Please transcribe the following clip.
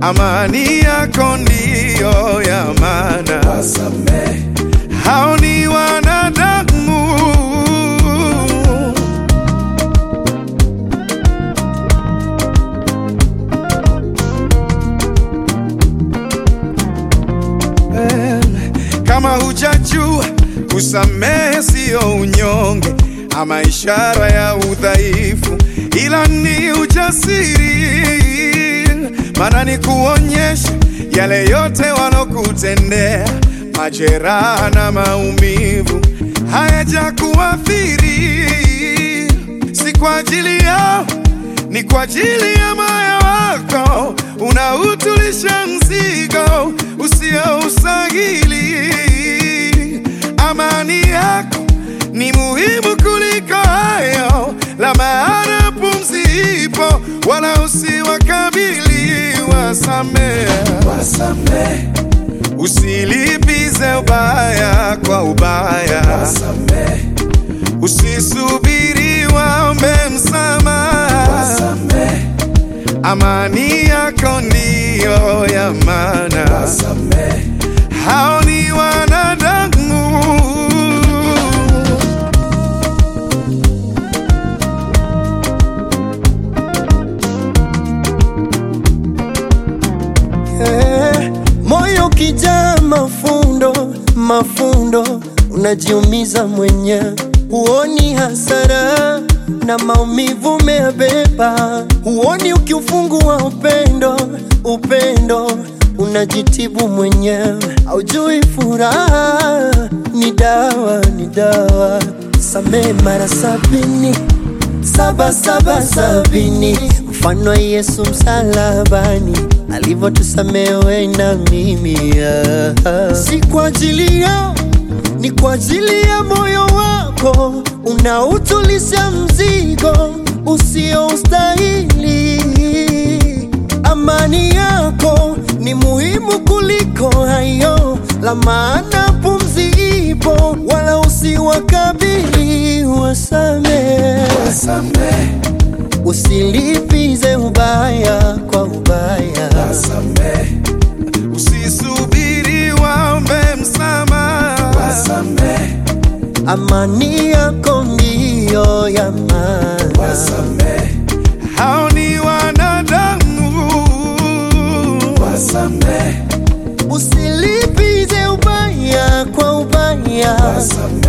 amani yako ndiyo ya maana. wasamehe, Hao ni wanadamu, Eh, kama hujajua kusamehe siyo unyonge ama ishara ya udhaifu, ila ni ujasiri, maana ni kuonyesha yale yote walokutendea, majeraha na maumivu hayajakuathiri, si kwa ajili yao, ni kwa ajili ya moyo wako unautulisha mzigo usioustahili. Amani yako ni muhimu kuliko hayo, la maana pumzi ipo, wala usiwakabili. Wasamehe, wasamehe, usilipize ubaya kwa ubaya, wasamehe, usisubiri waombe msamaha. wasamehe, Amani yako ndiyo ya maana. wasamehe, Hao ni wanadamu, Eh, moyo kijaa mafundo mafundo, unajiumiza mwenyewe, huoni hasara na maumivu umeyabeba, huoni ukiufungua upendo upendo unajitibu mwenyewe, haujui furaha ni dawa ni dawa. Samehe mara sabini saba saba sabini, mfano wa Yesu msalabani alivyotusamehe wewe na mimi. ah. Si kwa ajili yao, ni kwa ajili ya moyo wako unautulisha mzigo usioustahili. Amani yako ni muhimu kuliko hayo, la maana pumzi ipo, wala usiwakabili. Wasamehe, wasamehe, usilipize ubaya kwa ubaya. wasamehe, usisubiri waombe msamaha. wasamehe, Amani yako ndiyo ya maana. wasamehe, Hao ni wanadamu, wasamehe, Usilipize ubaya kwa ubaya. wasamehe.